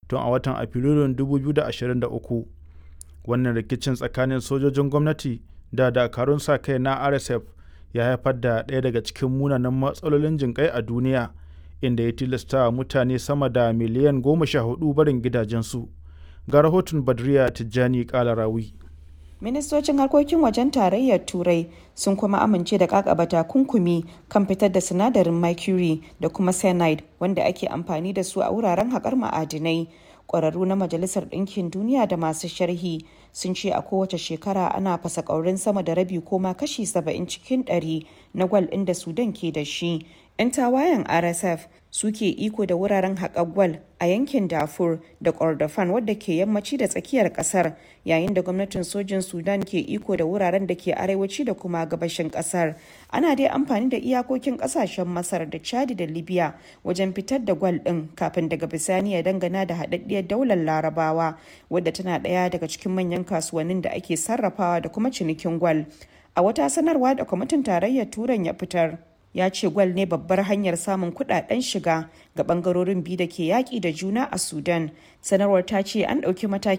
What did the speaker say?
tun a watan afrilun 2023 wannan rikicin tsakanin sojojin gwamnati da dakarun sa kai na rsf ya haifar da ɗaya daga cikin munanan matsalolin jinƙai a duniya inda ya tilasta mutane sama da miliyan goma sha hudu barin gidajensu ga rahoton badriya tijjani kalarawi ministocin harkokin wajen tarayyar turai sun kuma amince da kakaba takunkumi kan fitar da sinadarin mercury da kuma cyanide wanda ake amfani da su a wuraren haƙar ma'adinai ƙwararru na majalisar ɗinkin duniya da masu sharhi sun ce a kowace shekara ana fasa ƙaurin sama da rabi ko ma kashi 70 cikin 100 na gwal ɗin da sudan ke da shi 'yan tawayen rsf suke iko da wuraren haƙar gwal a yankin dafur da kordofan wadda ke yammaci da tsakiyar ƙasar yayin da gwamnatin sojin sudan ke iko da wuraren da ke arewaci da kuma gabashin ƙasar ana dai amfani da iyakokin ƙasashen masar da chadi da libya wajen fitar da gwal ɗin kafin daga bisani ya dangana da haɗaɗɗiyar daular larabawa wadda tana ɗaya daga cikin manyan kasuwannin da ake sarrafawa da kuma cinikin gwal a wata sanarwa da kwamitin tarayyar turan ya fitar ya ce gwal ne babbar hanyar samun kudaden shiga ga bangarorin biyu da ke yaƙi da juna a sudan sanarwar ta ce an ɗauki mataki